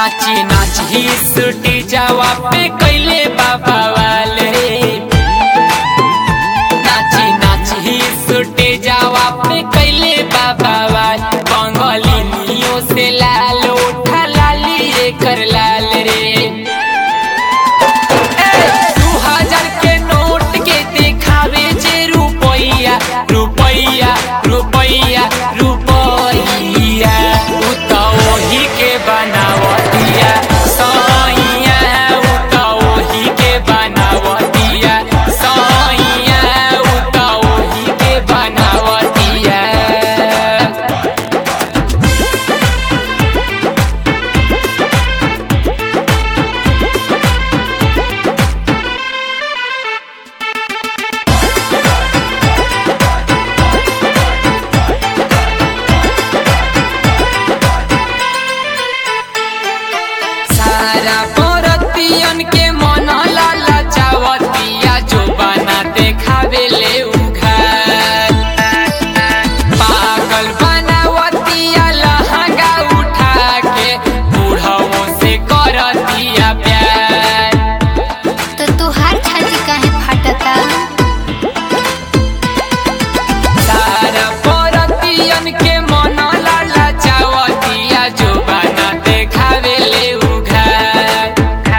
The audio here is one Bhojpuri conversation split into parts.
नाची नाची सुटी जावा पे कैले बाबा वाले नाची नाची सुटी जावा पे कैले बाबा वाल बंगलिनियों से लाल उठा लाली एकर लाल रे दू हजार के नोट के देखावे जे रुपैया रुपैया रुपैया रुपैया उ त ओही के बनावतिया सैया उ त ओही के बनावतिया सैया उ त ओही के बनावतिया सारा परतियन के मन लाला चावतिया जो बना देखावे ले उघार पागल बनावतिया लहंगा उठा के बूढ़ों से करतिया प्यार तो तुहार छाती काहे फाटता सारा परतियन के मन लाला चावतिया जो बना देखावे ले उघार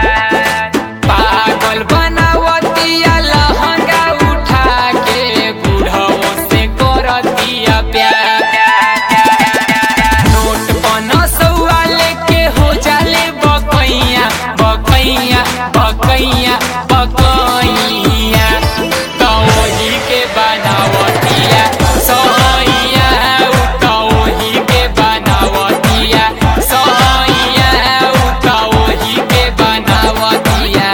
पागल बनावतिया लहंगा उठा के बूढ़ों से करतिया प्यार नोट पन सौआ लेके हो जाले बकैया बकैया बकैया बकैया कौही के बनावतिया सैया उ कौही के बनावतिया सैया उ कौही के बनावतिया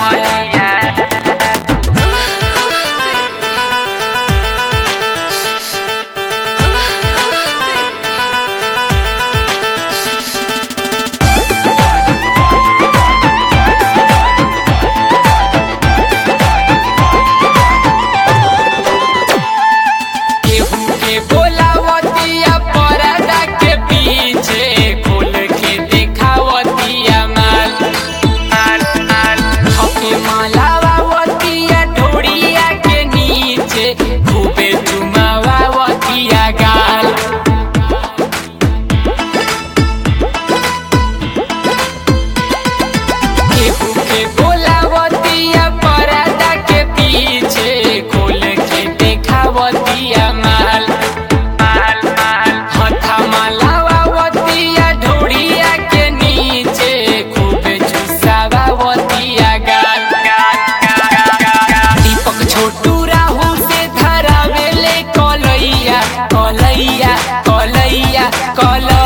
केहू के बोलावतिया परदा के पीछे खोल के देखावतिया माल हके मालावतिया ढोड़िया के नीचे खूबे चुमावतिया गाल केहू के बोलावतिया परदा के पीछे खोल के देखावतिया माल माल माल हथा मालावतिया ढोड़िया के नीचे खूब चुसावतिया गाल दीपक छोटू राहु से धरावेले कलैया कलैया कलैया कलैया